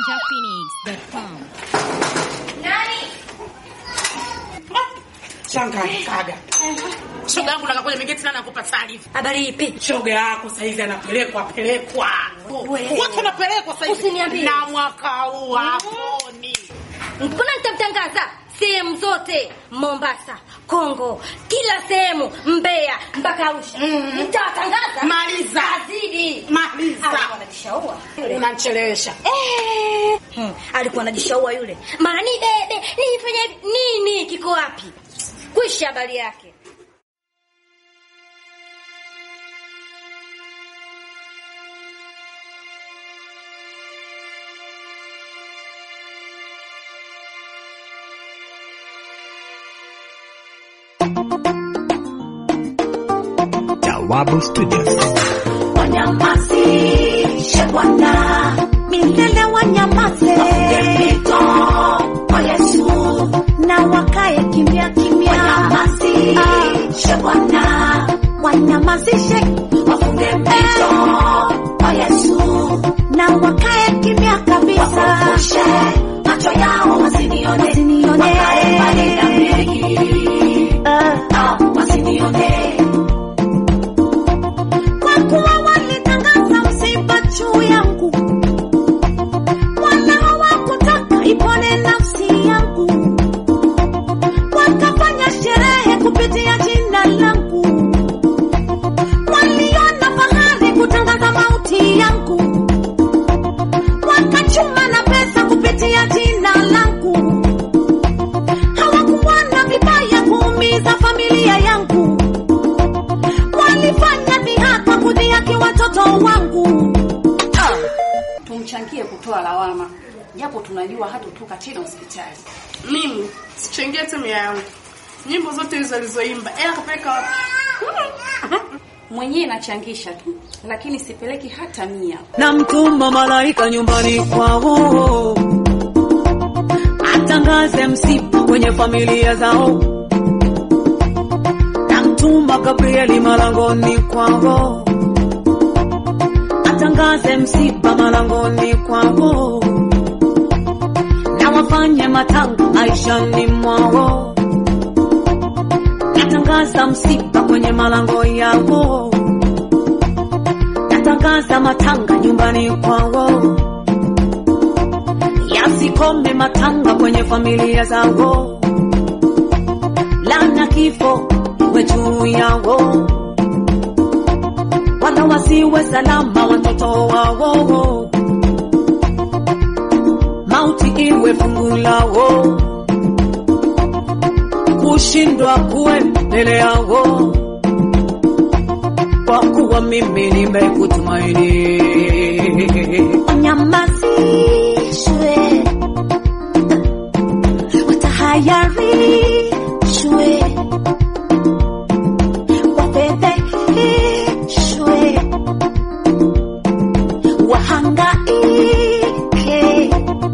ninjaphoenix.com. Shangazi kaga. Shoga yangu nakakuja mingeti na nakupa taarifa. Habari ipi? Shoga yako sasa hivi anapelekwa pelekwa. Wewe. Watu wanapelekwa sasa hivi. Usiniambie. Na mwaka huu haponi. Mbona nitamtangaza sehemu zote, Mombasa, Kongo, kila sehemu, Mbeya mpaka Arusha. Mhm. Nitawatangaza. Maliza. Azidi. Maliza. Alikuwa anajishaua yule. Unanichelewesha. Eh, hmm, alikuwa anajishaua yule. Mara ni bebe, nifanye hivi. nini kiko wapi? Kwisha habari yake. Jawabu Studios. wanyamazishe Bwana, milele wanyamaze, mito kwa Yesu, na wakae kimya kimya, wanyamazishe Bwana, wanyamazishe, wafunge mito kwa Yesu, na wakae kimya kabisa, wafufushe macho yao wasinione, wasinione, wakae mbali na mimi, ah, wasinione kwa kuwa walitangaza msiba juu yangu, wala hawakutaka ipone nafsi yangu, wakafanya sherehe kupitia jina langu, waliona fahari kutangaza mauti yangu, wakachuma na pesa kupitia jina langu, hawakuona vibaya kuumiza familia yangu walifanya dhihaka kudhihaki watoto wangu. tumchangie kutoa lawama, japo tunajua hatotoka tena hospitali. Mimi sichangie timu yangu. Nyimbo zote hizo alizoimba. Ela kapeleka wapi? Mwenyewe nachangisha tu, lakini sipeleki hata mia. Namtuma malaika nyumbani kwao atangaze msiba kwenye familia zao. Namtuma Gabrieli malangoni kwao atangaze msiba malangoni kwao, na wafanye matanga maishani mwao. Natangaza msiba kwenye malango yao natangaza matanga nyumbani kwao, yasikome matanga kwenye familia zao, lana kifo iwe juu yao, wala wasiwe salama watoto wao, mauti iwe fungu lao, kushindwa kuwe mbele yao kwa kuwa mimi nimekutumaini. Wanyamazishwe, watahayarishwe, wafedheheshwe, wahangaike,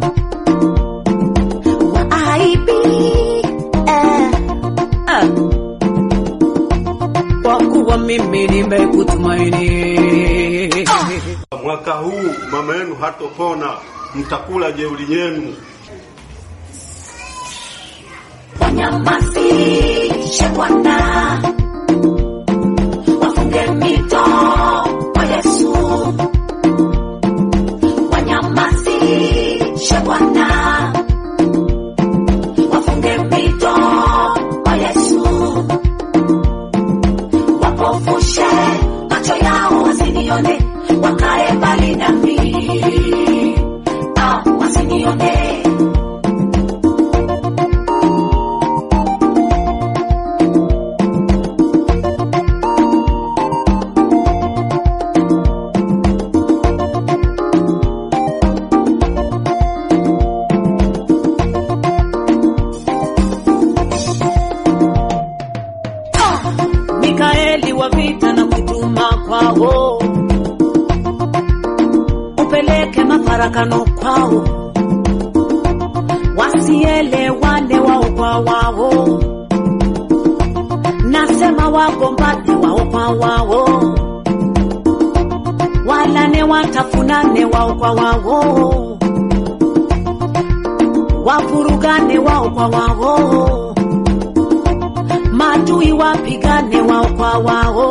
waaibike ah kwa kuwa mimi nimekutumaini. Mwaka huu mama yenu hatopona, mtakula jeuri yenu. Wanyamazishe Bwana, wafunge mito kwa Yesu. Wanyamazishe Bwana, wafunge mito kwa Yesu. Wapofushe macho yao wasinione, wakae mbali nami, ah, wasinione. Mikaeli wa vita na kutuma kwao, upeleke mafarakano kwao, wasielewane wao kwa wao, nasema wagombane wao kwa wao, walane watafunane wao kwa wao, wavurugane wao kwa wao, maadui wapigane wao kwa wao.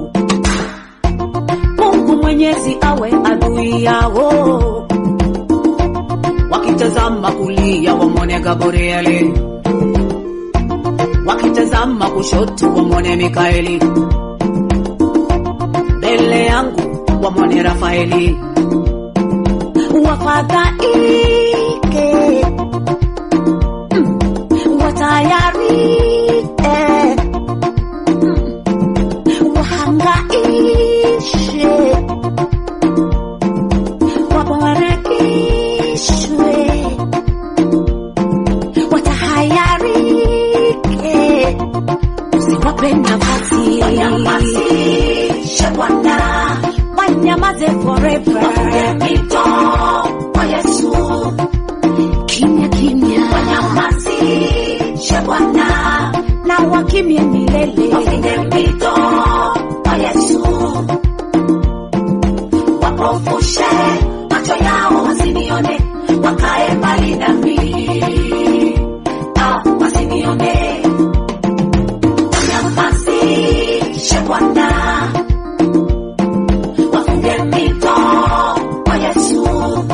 Mungu Mwenyezi awe adui yao, wakitazama kulia wamwone Gabrieli, wakitazama kushoto wamwone Mikaeli, mbele yangu wamwone Rafaeli, wafadhaike mm, watayarike mm, wahangaishe wabarakishwe watahayarike usiwape nafasi wanyamazishe Bwana wanyamaze forever wafunge mito kwa Yesu kimya kimya wanyamazishe Bwana na wakimye milele wafunge mito kwa Yesu wapofushe macho yao wasinione wakae mbali nami Ah, wasinione wanyamazishe Bwana wafunge mito kwa Yesu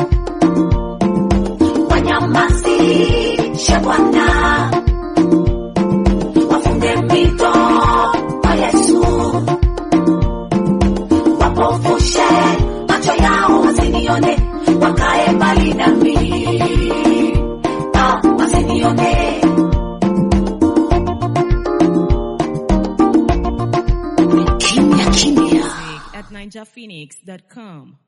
wanyamazishe Bwana wafunge mito kwa Yesu wapofushe macho yao wasinione wakae mbali nami Ah, wasinione kimya kimya at ninjaphoenix.com.